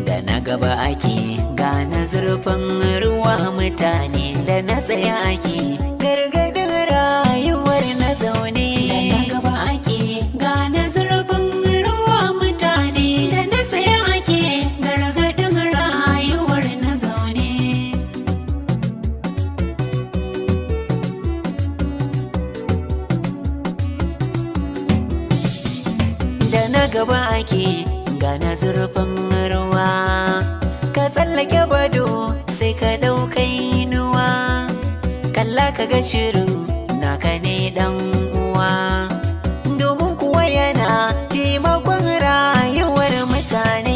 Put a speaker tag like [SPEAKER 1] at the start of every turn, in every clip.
[SPEAKER 1] da na gaba ake gane zurfin ruwa mutane da na tsaye ake gargadin rayuwar na zaune da na gaba ake gane zurfin ruwa mutane da na tsaye ake gargadin rayuwar na zaune da na gaba ake gane zurfin ruwa ka tsallake bado sai ka ɗauka inuwa kalla ka ga shirin naka ne dan uwa domin kuwa yana taimakon rayuwar mutane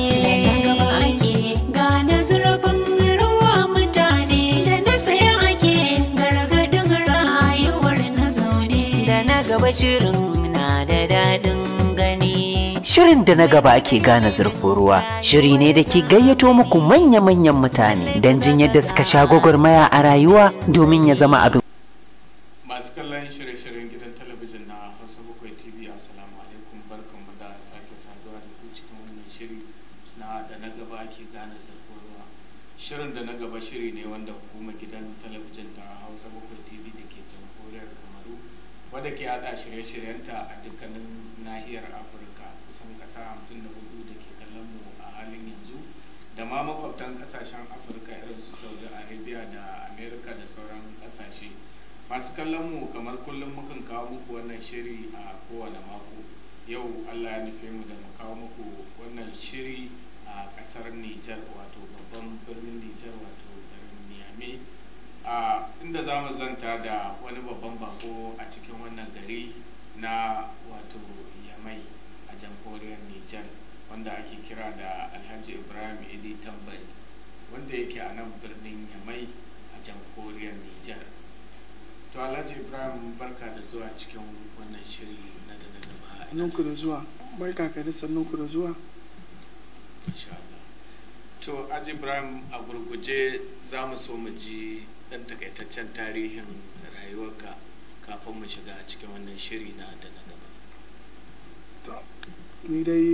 [SPEAKER 1] gane zurfin ruwa mutane da na tsaye ake gargadin rayuwar na zaune da na gaba shirin na da daɗin gani
[SPEAKER 2] Shirin da na gaba ake gane zurfin ruwa shiri ne da ke gayyato muku manya-manyan mutane don jin yadda suka sha gwagwarmaya a rayuwa domin ya zama abin
[SPEAKER 3] masu kallon shirye-shiryen gidan talabijin na hausa bakwai tv assalamu alaikum barkanmu da sake saduwa da ku cikin wannan shiri na da na gaba ake gane zurfin ruwa shirin da na gaba shiri ne wanda hukumar gidan talabijin ta hausa bakwai tv da ke jamhuriyar kamaru wadda ke hada shirye-shiryenta a dukkanin nahiyar afirka kusan kasa hamsin da hudu da ke kallon mu a halin yanzu da ma makwabtan kasashen afirka irin su saudi arabia da america da sauran kasashe masu kallon mu kamar kullum mukan kawo muku wannan shiri a kowane mako yau allah ya nufe mu da mu kawo muku wannan shiri a kasar nijar wato babban birnin nijar wato garin niamey a inda za mu zanta da wani babban bako a cikin wannan gari na wato yamai a jamhuriyar nijar wanda ake kira da alhaji ibrahim idi tambari wanda yake a nan birnin yamai a jamhuriyar nijar to alhaji ibrahim barka da zuwa cikin wannan shiri na da na gaba
[SPEAKER 4] Sannunku da zuwa, barka ka da sannunku da zuwa.
[SPEAKER 3] insha Allah to Haji Ibrahim a gurguje za mu so mu ji ɗan takaitaccen tarihin rayuwarka kafin mu shiga cikin wannan shiri na da na gaba
[SPEAKER 4] To, Ni dai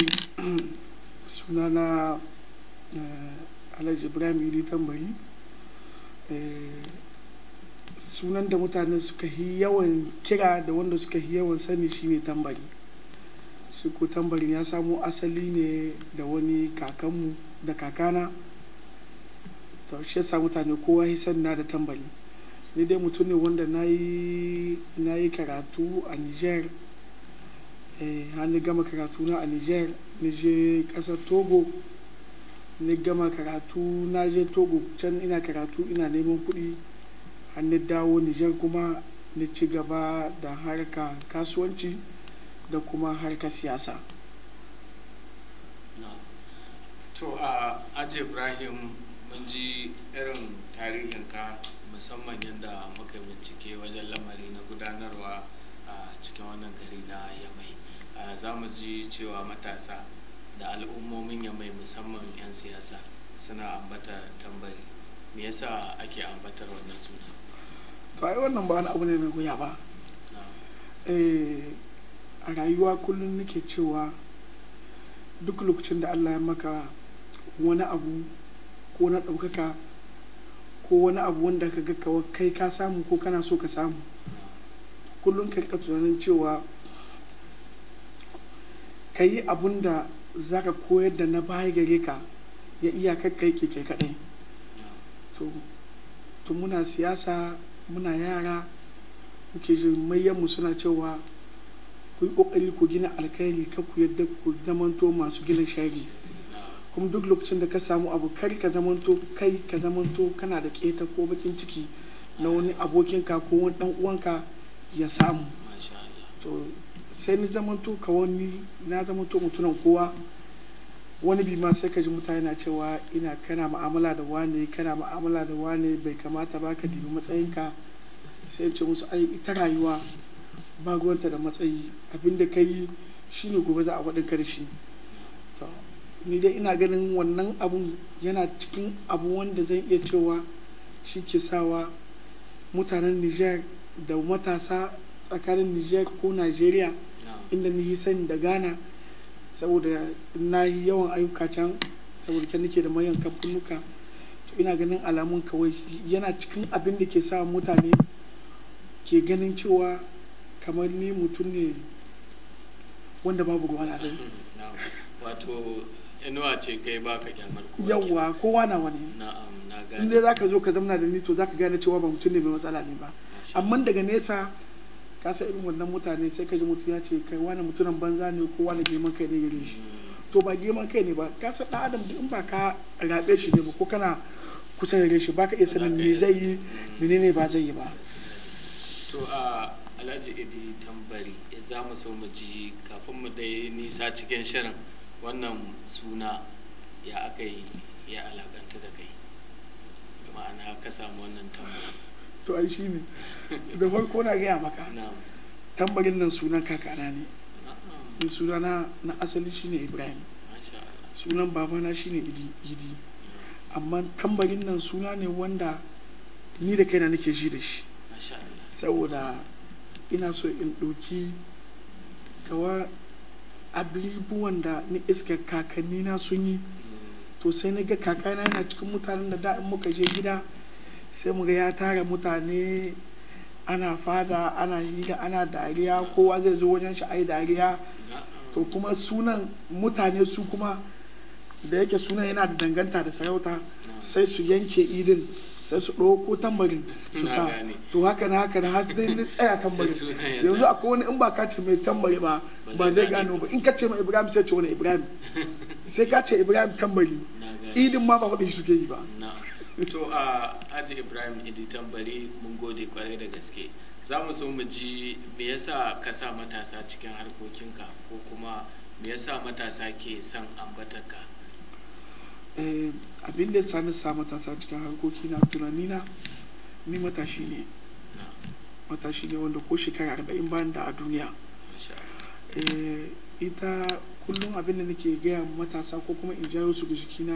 [SPEAKER 4] sunana eh, Alhaji Ibrahim Idi Tambari. Eh, Sunan da mutane suka yi yawan kira da wanda suka yi yawan sani shine tambari. Shi ko tambarin ya samo asali ne da wani kakanmu da kakana. To, shi yasa mutane kowa ya sani na da tambari. Ni dai mutum ne wanda na yi na yi karatu a Niger. eh, har ni gama karatu na a niger ni je kasar togo ni gama karatu na je togo can ina karatu ina neman kuɗi har ni dawo niger kuma ni ci gaba da harka kasuwanci da kuma harkar siyasa
[SPEAKER 3] to a Haji Ibrahim mun ji irin tarihinka musamman yadda muka yi bincike wajen lamari na gudanarwa a cikin wannan gari na yamai a za mu ji cewa matasa da al'ummomin yamai musamman 'yan siyasa suna ambata tambari me yasa ake ambatar wannan suna
[SPEAKER 4] to ai wannan ba wani abu ne mai wuya ba
[SPEAKER 3] Na-
[SPEAKER 4] eh, a rayuwa kullum nake cewa duk lokacin da allah ya maka wani abu ko na ɗaukaka ko wani abu wanda ka ga kawai kai ka samu ko kana so ka samu kullum ka rika tunanin cewa ka yi abun da za ka koyar da na baya gare ka ya iya kai ke kai kaɗai to to muna siyasa muna yara muke jin mayyanmu suna cewa ku yi ƙoƙari ku gina alkhairi ka ku yadda ku zamanto masu gina shari kuma duk lokacin da ka samu abu kar ka zamanto kai ka zamanto kana da keta ko bakin ciki na wani abokinka ko wani dan uwanka ya samu
[SPEAKER 3] masha Allah
[SPEAKER 4] to sai ni zamanto ka wani na zamanto mutunan kowa wani bi ma sai ka ji mutane na cewa ina kana ma'amala da wane kana ma'amala da wane bai kamata ba ka dibi matsayinka sai in ce musu ai ita rayuwa ba ruwanta da matsayi abinda ka yi shine gobe za a faɗin ka da shi to ni dai ina ganin wannan abun yana cikin abu wanda zan iya cewa shi ke sawa mutanen niger da matasa tsakanin niger ko nigeria
[SPEAKER 3] na
[SPEAKER 4] inda ni yi sani da ghana saboda na yi yawan ayyuka can saboda can nake da mayan kamfanuka to ina ganin alamun kawai yana cikin abin da ke sa mutane ke ganin cewa kamar ni mutum ne wanda babu ruwa na rai
[SPEAKER 3] na'am wato inuwa ce kai baka kyamar kowa
[SPEAKER 4] yawwa kowa na wani
[SPEAKER 3] na'am na
[SPEAKER 4] in
[SPEAKER 3] gane
[SPEAKER 4] dai zaka zo ka zamna da ni to zaka gane cewa ba mutum ne mai matsala ne ba amma daga nesa ka san irin wannan mutane sai ka ji mutum ya ce kai wani mutumin banza ne ko wani girman kai ne gare shi to ba girman kai ne ba ka san dan adam in ba ka rabe shi ne ba ko kana kusa da shi ba ka iya sanin me zai yi menene ba zai yi ba
[SPEAKER 3] to a alhaji idi tambari za mu so mu ji kafin mu dai nisa cikin shirin wannan suna ya aka yi ya alakanta da kai ma'ana ka samu wannan tambari
[SPEAKER 4] to ai shi ne da farko na gaya maka
[SPEAKER 3] na'am
[SPEAKER 4] tambarin nan sunan kakana ne
[SPEAKER 3] na'am
[SPEAKER 4] ni sunana na asali shine ibrahim
[SPEAKER 3] masha Allah
[SPEAKER 4] sunan babana shine idi idi amma tambarin nan suna ne wanda ni da kaina nake ji da shi
[SPEAKER 3] masha Allah
[SPEAKER 4] saboda ina so in ɗauki kawa abubuwan da ni iska kakanni na sun yi to sai na ga kakana yana cikin mutanen da da in muka je gida sai mu ga ya tara mutane ana fada ana hira ana dariya kowa zai zo wajen shi ai dariya
[SPEAKER 3] na'am
[SPEAKER 4] to kuma sunan mutane su kuma da yake sunan yana da danganta da sarauta sai su yanke idin sai su ɗauko tambarin su
[SPEAKER 3] Na
[SPEAKER 4] sa
[SPEAKER 3] gane.
[SPEAKER 4] to haka na haka na har dai na tsaya tambarin
[SPEAKER 3] Sai sunan ya
[SPEAKER 4] yanzu
[SPEAKER 3] tsaya.
[SPEAKER 4] akwai wani in ba ka ce mai tambari ba
[SPEAKER 3] Ba
[SPEAKER 4] ba
[SPEAKER 3] zai
[SPEAKER 4] zai
[SPEAKER 3] gane
[SPEAKER 4] gano ba in ka ce mai ibrahim sai ce wani ibrahim sai ka ce ibrahim tambari
[SPEAKER 3] na gane
[SPEAKER 4] idin ma ba faɗin shi suke yi ba
[SPEAKER 3] na to a aji ibrahim idi tambari mun gode kwarai da gaske za mu so mu ji me yasa ka sa matasa cikin harkokinka ko kuma me yasa matasa ke son ambatarka
[SPEAKER 4] Eh, abin da ya sani sa matasa cikin harkoki na tunani na ni matashi ne
[SPEAKER 3] na
[SPEAKER 4] matashi ne wanda ko shekara arba'in bayan da a duniya
[SPEAKER 3] masha Allah.
[SPEAKER 4] Eh, ita kullum abin da nake gaya ma matasa ko kuma in jawo su ga jikina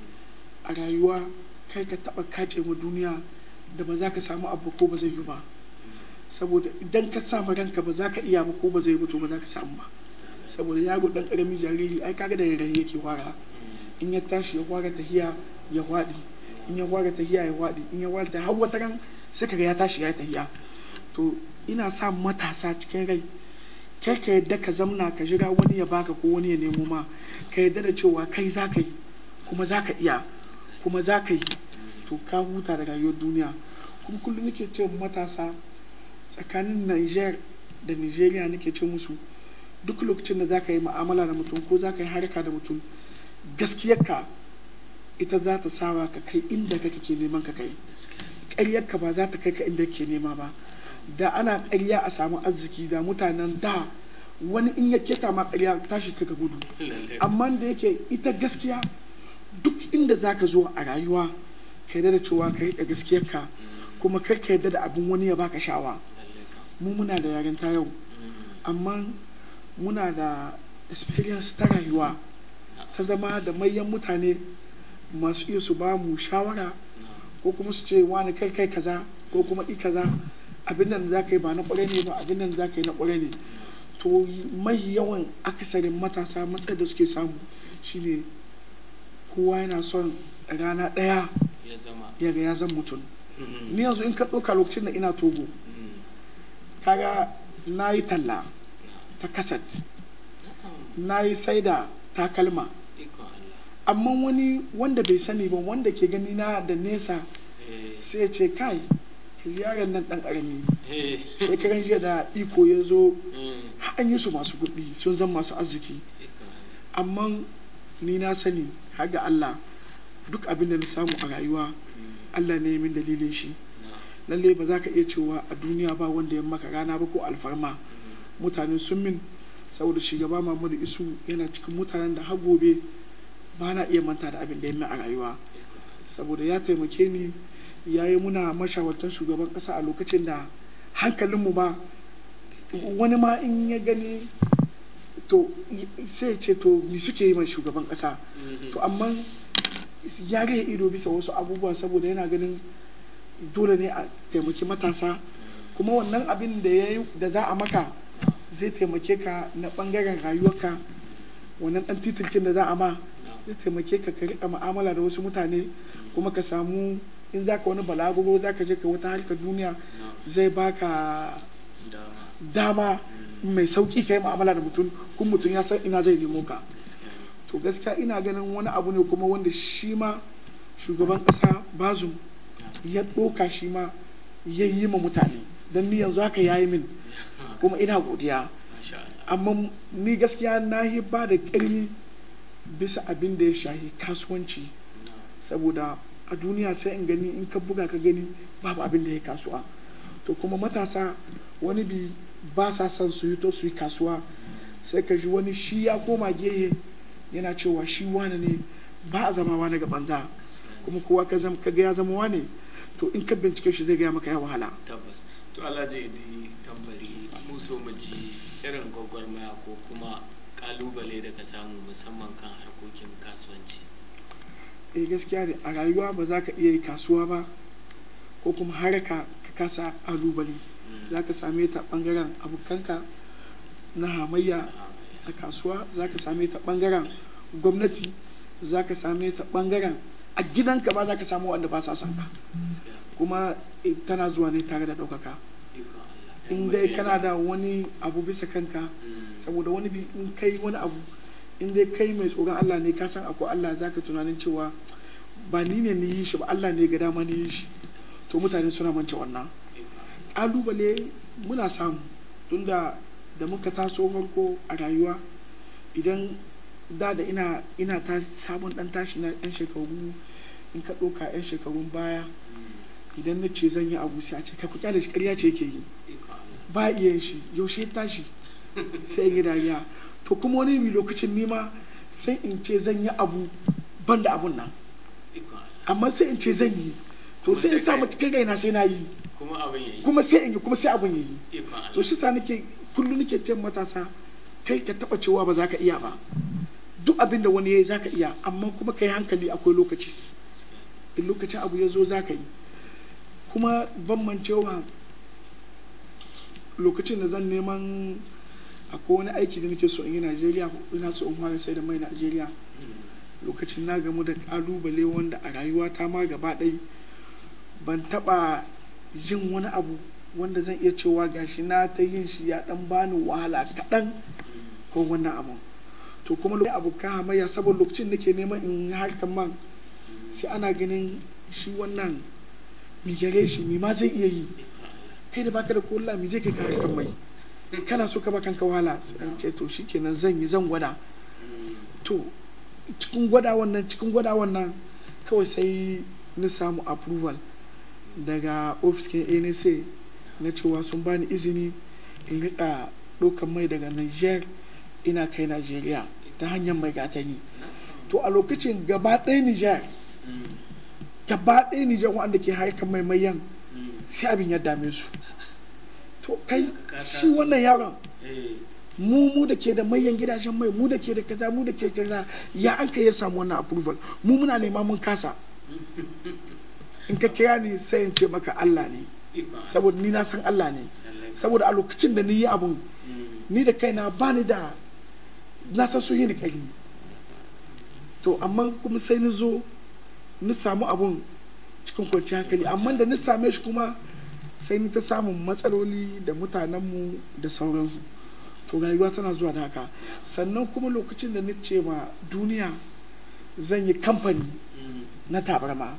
[SPEAKER 4] a rayuwa kai ka taba kace ma duniya da ba za ka samu abu ko ba zai yi ba saboda idan ka sa ma ranka ba za ka iya ba ko ba zai yi ba to ba za ka samu ba saboda yaro dan karamin jariri ai kaga da rarrahe yake fara in ya tashi ya fara tahiya ya waɗi in ya fara tahiya ya waɗi in ya fara tahiya har wata ran sai kaga ya tashi ya yi tahiya to ina sa matasa cikin rai kai ka yadda ka zamna ka jira wani ya baka ko wani ya nemo ma ka yadda da cewa kai za ka yi kuma za ka iya kuma za ka yi to ka huta da rayuwar duniya kuma kullum nake ce wa matasa tsakanin Niger da Nigeria nake ce musu duk lokacin da za ka yi ma'amala da mutum ko za ka yi harka da mutum gaskiyarka ita za ta sawa ka kai inda kake ke neman ka kai ƙaryarka ba za ta kai ka inda ke nema ba da ana ƙarya a samu arziki da mutanen da wani in ya keta ma ƙarya tashi ka ga gudu
[SPEAKER 3] Lalle.
[SPEAKER 4] amma da yake ita gaskiya duk inda za ka zo a rayuwa ka yarda da cewa ka riƙe gaskiyarka kuma kar ka yarda da abin wani ya baka shawa
[SPEAKER 3] Lalle kam.
[SPEAKER 4] mu muna da yarinta yau
[SPEAKER 3] Mm.
[SPEAKER 4] amma muna da experience ta rayuwa ta zama da manyan mutane masu iya su ba mu shawara
[SPEAKER 3] Na.
[SPEAKER 4] ko kuma su ce wani kai kai kaza ko kuma i kaza abin nan za ka yi ba na ƙwarai ne ba abin nan za ka yi na ƙwarai ne to mai yawan akasarin matasa matsayin da suke samu shine kowa yana son rana ɗaya
[SPEAKER 3] ya zama
[SPEAKER 4] ya ga ya zan mutum
[SPEAKER 3] Mm.
[SPEAKER 4] ni yanzu in ka ɗauka lokacin da ina togo
[SPEAKER 3] Mm.
[SPEAKER 4] kaga na yi talla ta kaset
[SPEAKER 3] Na'am.
[SPEAKER 4] na yi saida takalma
[SPEAKER 3] Ikon Allah.
[SPEAKER 4] amma wani wanda bai sani ba wanda ke gani na da nesa
[SPEAKER 3] Eh.
[SPEAKER 4] sai ya ce kai ka ji yaron nan ɗan ƙarami
[SPEAKER 3] Eh.
[SPEAKER 4] shekaran jiya da iko ya zo
[SPEAKER 3] Mm.
[SPEAKER 4] har an yi su masu kuɗi sun zama masu arziki
[SPEAKER 3] Ikon Allah.
[SPEAKER 4] amma ni na sani har ga Allah duk abin da na samu a rayuwa
[SPEAKER 3] Mm.
[SPEAKER 4] Allah ne ya min dalilin shi
[SPEAKER 3] Na.
[SPEAKER 4] lalle ba za ka iya cewa a duniya ba wanda ya maka rana ba ko alfarma
[SPEAKER 3] Mm.
[SPEAKER 4] mutane sun min saboda shugaba Muhammadu Isu yana cikin mutanen da har gobe ba na iya manta da abin da ya min a rayuwa saboda ya taimake ni ya yi muna mashawartar shugaban ƙasa a lokacin da hankalinmu ba wani ma in ya gani to sai ya ce to ni suke yi mai shugaban ƙasa
[SPEAKER 3] Mhm.
[SPEAKER 4] to amma ya rage ido bisa wasu abubuwa saboda yana ganin dole ne a taimaki matasa kuma wannan abin da ya yi da za a maka zai taimake ka na bangaren rayuwarka wannan dan titilkin da za a ma zai taimake ka ka riƙa mu'amala da wasu mutane kuma ka samu in za ka wani balaguro za ka je ka wata harkar duniya zai baka dama mai sauki ka yi mu'amala da mutum kuma mutum ya san ina zai nemo ka to gaskiya ina ganin wani abu ne kuma wanda shi ma shugaban ƙasa bazum ya ɗoka shi ma ya yi ma mutane don ni yanzu haka ya yi min kuma ina godiya amma ni gaskiya na yi ba da ƙarfi bisa abin da ya shahi kasuwanci saboda a duniya sai in gani in ka buga ka gani babu abin da ya kasuwa to kuma matasa wani bi ba sa son su yi to su yi kasuwa sai ka ji wani shi ya koma gehe yana cewa shi wane ne ba a zama wane ga banza kuma kowa ka ga ya zama wane to in ka bincike shi zai gaya maka ya wahala
[SPEAKER 3] tabbas to alhaji idi tambari mu so mu ji irin gwagwarmaya ko kuma kalubale da ka samu musamman kan harkokin kasuwanci
[SPEAKER 4] eh gaskiya ne a rayuwa ba za ka iya yi kasuwa ba ko kuma haraka ka kasa kalubale za ka same ta bangaren abokanka na hamayya a kasuwa za ka same ta bangaren gwamnati za ka same ta bangaren a gidanka ba za ka samu wanda ba sa son ka kuma tana zuwa ne tare da ɗaukaka in dai kana da wani abu bisa kanka saboda wani bi in kai wani abu in dai kai mai tsoron Allah ne ka san akwai Allah zaka tunanin cewa ba ni ne ni yi shi ba Allah ne ga dama ni yi shi to mutane suna mance wannan kalubale muna samu tunda da muka taso farko a rayuwa idan da da ina ina ta sabon dan tashi na yan shekaru in ka ɗauka yan shekarun baya idan na ce zan yi abu sai a ce kai ku kyale shi ƙarya ce yake yi ba iya shi yaushe tashi sai in yi dariya to kuma wani bi lokacin nima sai in ce zan yi abu ban da abun nan amma sai in ce zan yi to sai in sa cikin raina sai na yi kuma sai in yi kuma sai abun yi to shi sa nake kullum nake ce matasa kai ka taba cewa ba za ka iya ba duk abin da wani ya yi za ka iya amma kuma ka yi hankali akwai lokaci in lokacin abu ya zo za ka yi kuma ban mancewa lokacin da zan neman akwai wani aiki da nake so in yi najeriya ina so in fara sai da mai najeriya lokacin na gamu da kalubale wanda a rayuwa ta ma gaba ɗai ban taɓa jin wani abu wanda zan iya cewa gashi na ta yin shi ya ɗan bani wahala kaɗan ko wannan abu to kuma lokacin abu ka hamayya saboda lokacin nake neman in yi harkar man sai ana ganin shi wannan mi gare shi mi ma zai iya yi kai da baka da kola mi zai kai ka harkar mai kana so ka ba kanka wahala sai ce to shikenan zan yi zan gwada to cikin gwada wannan cikin gwada wannan kawai sai na samu approval daga ofiskin nsa na cewa sun bani izini in rika ɗaukan mai daga niger ina kai nigeria ta hanyar mai gatani to a lokacin gaba ɗaya niger gaba ɗaya niger wanda ke harkar mai mayan sai abin ya dame su to kai shi wannan yaron mu mu da ke da mayan gidajen mai mu da ke da kaza mu da ke kaza ya an kai ya samu wannan approval mu muna nema mun kasa in ka kira ni sai in ce maka Allah ne saboda ni na san Allah ne saboda a lokacin da ni yi abun ni da kaina ba ni da na san su yi ni kai to amma kuma sai ni zo ni samu abun cikin kwanciyar hankali amma da ni same shi kuma sai ni ta samun matsaloli da mutanenmu da sauransu to rayuwa tana zuwa da haka sannan kuma lokacin da ni ce ma duniya zan yi kamfani na tabarma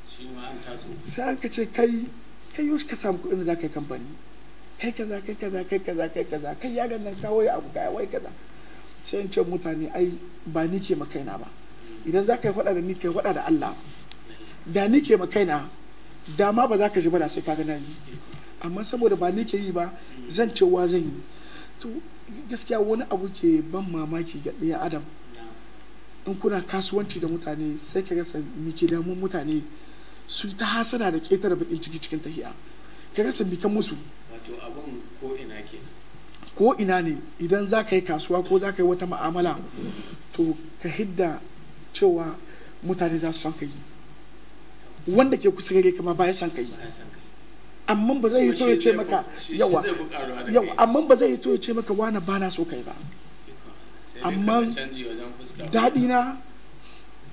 [SPEAKER 4] sai aka ce kai kai yau ka samu kuɗin da za ka yi kamfani kai kaza kai kaza kai kaza kai kaza kai yaran nan kawo ya abu kai wai kaza sai in ce mutane ai ba ni ke makaina ba idan za ka yi faɗa da ni kai faɗa da Allah da ni ke makaina da ma ba za ka ji ba da sai ka ga yi amma saboda ba ni ke yi ba zan cewa zan yi to gaskiya wani abu ke ban mamaki ga ɗaya adam in kuna kasuwanci da mutane sai ka rasa mi ke damun mutane su ta hasana da ƙetare bakin ciki cikin tahiya ka rasa bikan musu
[SPEAKER 3] wato abun ko ina ke
[SPEAKER 4] ko ina ne idan za ka yi kasuwa ko za ka yi wata ma'amala to ka hidda cewa mutane za su son ka yi wanda ke kusa gare kama baya son ka yi amma ba zai yi to ya ce maka yawa yawa amma ba zai yi to ya ce maka wani ba na so kai ba amma daɗi na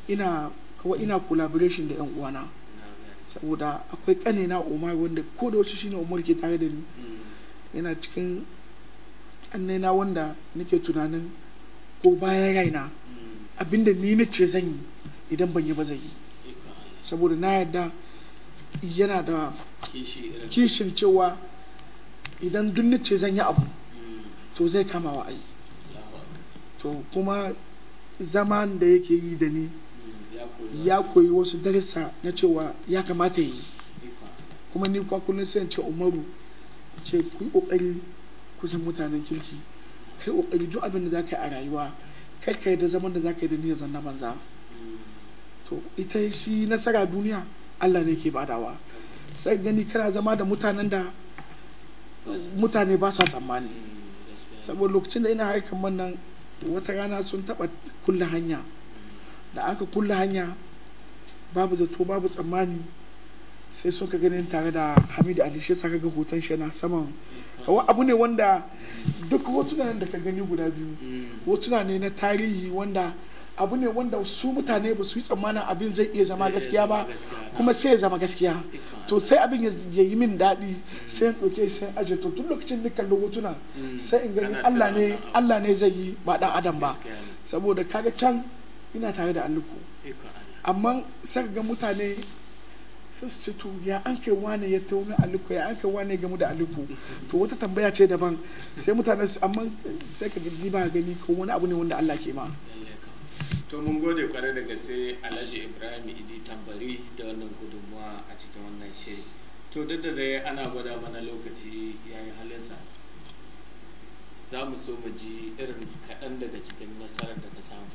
[SPEAKER 4] ina kawai ina collaboration da yan uwana saboda akwai kanina umar wanda ko da wasu shine umar ke tare da ni yana cikin na wanda nake tunanin ko bayan raina abinda ni na ce zan yi idan ban yi ba zai yi saboda na yarda yana da kishin cewa idan duk na ce zan yi abu to zai kama wa ai to kuma zaman da yake yi da ni ya koyi wasu darussa na cewa ya kamata yi kuma ni kwa kullum sai in ce umaru ce ku yi kokari kusan mutanen kirki kai kokari duk abin da za ka yi a rayuwa kai kai da zaman da za ka yi da niyyar zanna banza to ita shi nasara duniya Allah ne ke badawa sai gani kana zama da mutanen da mutane ba sa tsammani saboda lokacin da ina harkar man nan wata rana sun taba kulle hanya da aka kulle hanya babu zato babu tsammani sai sun ka ganin tare da hamidu ali shi saka ga hoton shi na saman kawai abu ne wanda duk hotunan da ka gani guda biyu hotuna ne na tarihi wanda abu ne wanda su mutane ba su yi tsammanin abin zai iya zama gaskiya ba kuma sai ya zama gaskiya to sai abin ya yi min daɗi sai in ɗauke sai aje to tun lokacin da kalli hotuna sai in gani Allah ne Allah ne zai yi ba ɗan adam ba saboda kaga can ina tare da alluku amma sai ga mutane sai su ce to ya an kai wane ya tawo min aliko ya an kai wane gamu da aliko to wata tambaya ce daban sai mutane su amma sai ka gani ba gani ko wani abu ne wanda Allah ke ma
[SPEAKER 3] to mun gode kwarai da gaske Alhaji Ibrahim Idi Tambari da wannan gudunmuwa a cikin wannan shiri to duk da dai ana gwada mana lokaci yayi halinsa za mu so mu ji irin kaɗan daga cikin nasarar da ka samu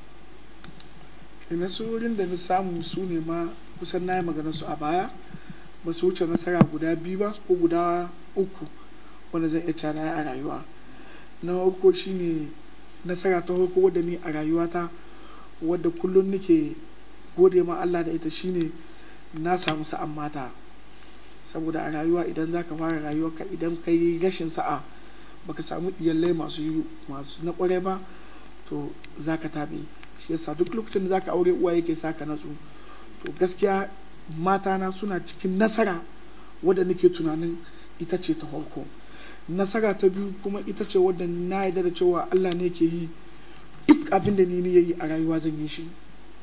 [SPEAKER 4] nasarorin da na samu su ne ma kusan na yi magana su a baya ba su wuce nasara guda biyu ba ko guda uku wanda zan iya cana a rayuwa na farko shine nasara ta farko wadda ni a rayuwata wadda kullum nake gode ma Allah da ita shine na samu sa'an mata saboda a rayuwa idan za ka fara rayuwarka idan ka yi rashin sa'a baka samu iyalai masu masu na kware ba to za ka taɓe shi yasa duk lokacin da za ka aure uwa yake sa ka natsu to gaskiya matana suna cikin nasara wadda nake tunanin ita ce ta farko nasara ta biyu kuma ita ce wadda na yarda da cewa Allah ne ke yi duk abin da ni yi a rayuwa zan yi shi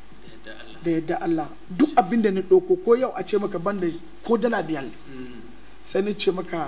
[SPEAKER 4] da yadda Allah duk abin da ni ɗauko ko yau a ce maka banda ko dala biyar sai ni ce maka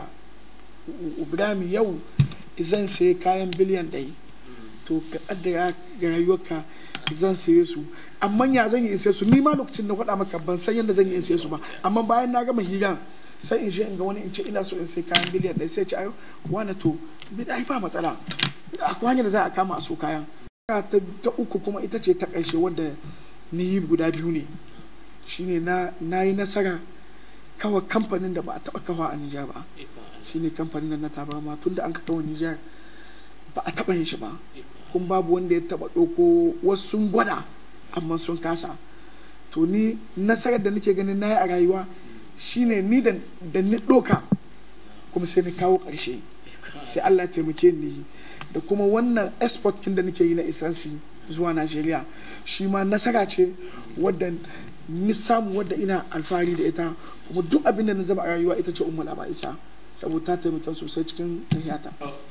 [SPEAKER 4] Ibrahim yau zan sayi kayan biliyan ɗaya to ka ƙaddara ga rayuwarka zan saye su amma ya zan yi in saye su ni ma lokacin da faɗa maka ban san yadda zan yi in saye su ba amma bayan na gama hira sai in je in ga wani in ce ina so in sai kayan biliyan ɗaya sai ce ayo wani to bi da ba matsala akwai hanyar da za a kama a so kayan ta uku kuma ita ce ta ƙarshe wadda ni yi guda biyu ne shine na na yi nasara kawai kamfanin da ba a taɓa kawa a Nijar ba shine kamfanin da na tabarma tun da an ka kawo Nijar ba a taɓa yin shi ba kun babu wanda ya taba ɗauko wasu sun gwada amma sun kasa to ni nasarar da nake ganin na yi a rayuwa shine ni da ni ɗoka kuma sai ni kawo ƙarshe sai Allah ya taimake ni da kuma wannan export kin da nake yi na isansi zuwa Najeriya shi ma nasara ce wadda ni samu wadda ina alfahari da ita kuma duk abin da na zama a rayuwa ita ce umma ba isa saboda ta taimaka sosai cikin tahiyata.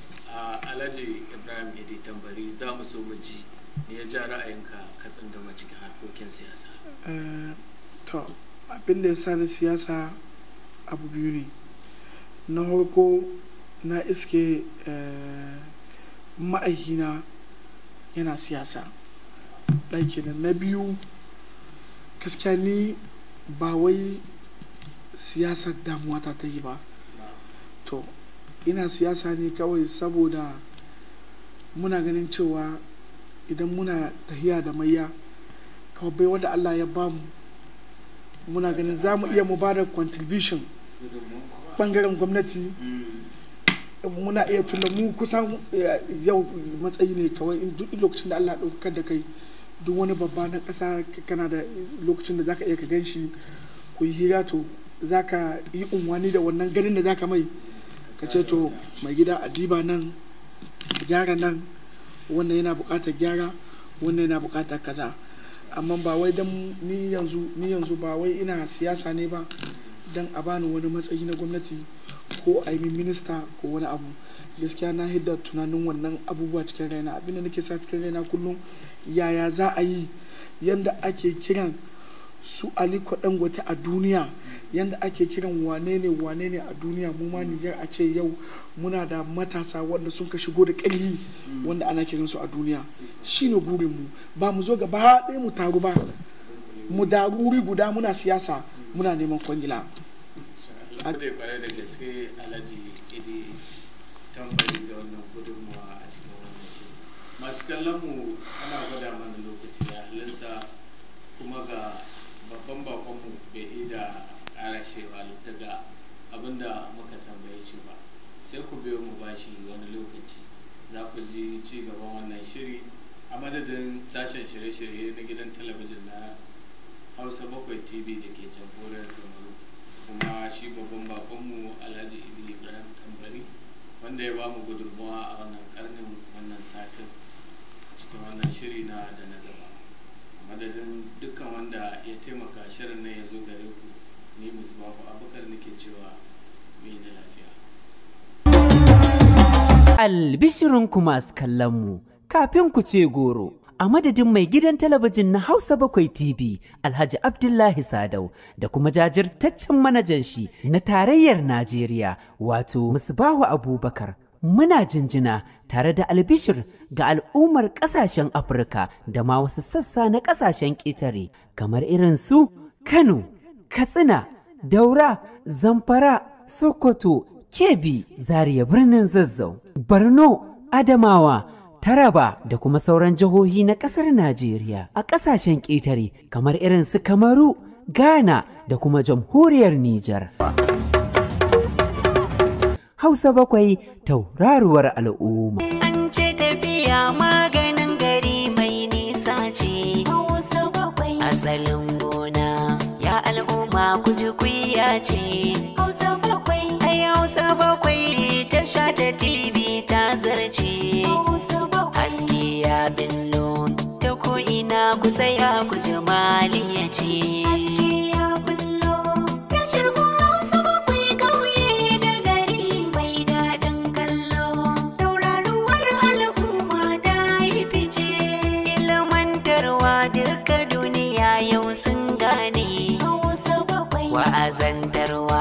[SPEAKER 3] Alhaji Ibrahim Idi Tambari za mu so mu ji ne ya ja ra'ayinka ka tsandama cikin harkokin siyasa.
[SPEAKER 4] To, abin da ya sa na siyasa abu biyu ne. Na farko na iske ma'aikina yana siyasa. Ɗaki na biyu gaskiya ni ba wai siyasar damuwa ta ta yi ba. To, ina siyasa ne kawai saboda muna ganin cewa idan muna tahiya da mayya kawai bai wanda Allah ya bamu muna ganin za mu iya mu ba da contribution bangaren gwamnati muna iya tunda mu kusan yau matsayi ne kawai duk lokacin da Allah ɗaukar da kai duk wani babba na ƙasa kana da lokacin da zaka iya ka gan shi ku yi hira to zaka yi unwani da wannan ganin da zaka mai ka ce to mai gida a diba nan gyara nan wannan yana buƙatar gyara wannan yana buƙatar kaza amma ba wai dan ni yanzu ni yanzu ba wai ina siyasa ne ba dan a bani wani matsayi na gwamnati ko a yi min minista ko wani abu gaskiya na hidda tunanin wannan abubuwa cikin raina abinda nake sa cikin raina kullum yaya za a yi yanda ake kiran su aliko dangote a duniya yanda ake kiran wane ne wane ne a duniya mu ma Nijar a ce yau muna da matasa wanda sun ka shigo da ƙarfi wanda ana kiran su a duniya shine burin mu ba mu zo gaba ɗaya mu taru ba mu daru wuri guda muna siyasa muna neman kwangila
[SPEAKER 3] Allah da kwarai da gaske alhaji idi tambari da wannan gudunmuwa a cikin wannan shi masu kallon mu ana gwada mana lokaci da halinsa kuma ga babban bakonmu bai yi da ƙara shewa daga abinda muka tambaye shi ba sai ku biyo mu bashi wani lokaci za ku ji ci gaban wannan shiri a madadin sashen shirye-shirye na gidan talabijin na hausa bakwai tv da ke jamhuriyar kamaru kuma shi babban bakonmu alhaji idi ibrahim tambari wanda ya ba mu gudunmawa a wannan karnin wannan satin cikin wannan shiri na da na gaba a madadin dukkan wanda ya taimaka shirin nan ya zo gare ku ni musbahu abubakar nake cewa mai da lafiya
[SPEAKER 2] Albishirinku masu kallonmu, kafin ku ce goro, a madadin mai gidan talabijin na Hausa Bakwai TV, Alhaji Abdullahi Sadau, da kuma jajirtaccen manajan shi na tarayyar Najeriya, wato Musbahu Abubakar. Muna jinjina tare da albishir ga al'ummar ƙasashen Afirka da ma wasu sassa na ƙasashen ƙetare, kamar irin su Kano, Katsina, Daura, Zamfara, Sokoto, Kebbi, Zaria birnin Zazzau, Borno, Adamawa, Taraba da kuma sauran jihohi na ƙasar Najeriya a ƙasashen ƙetare kamar irin su Kamaru, Ghana da kuma jamhuriyar Nijar. Hausa bakwai tauraruwar al'umma.
[SPEAKER 1] An ce tafiya maganin gari mai nisa ce. Asalin gona ya al'umma kuji kuya ce. Ai Hausa bakwai ta sha ta TV ta zarce. Haske ya billo ta ko'ina ku tsaya ku ji maliya ce. Ilmantarwa duka duniya yau sun gane. Wa'azantarwa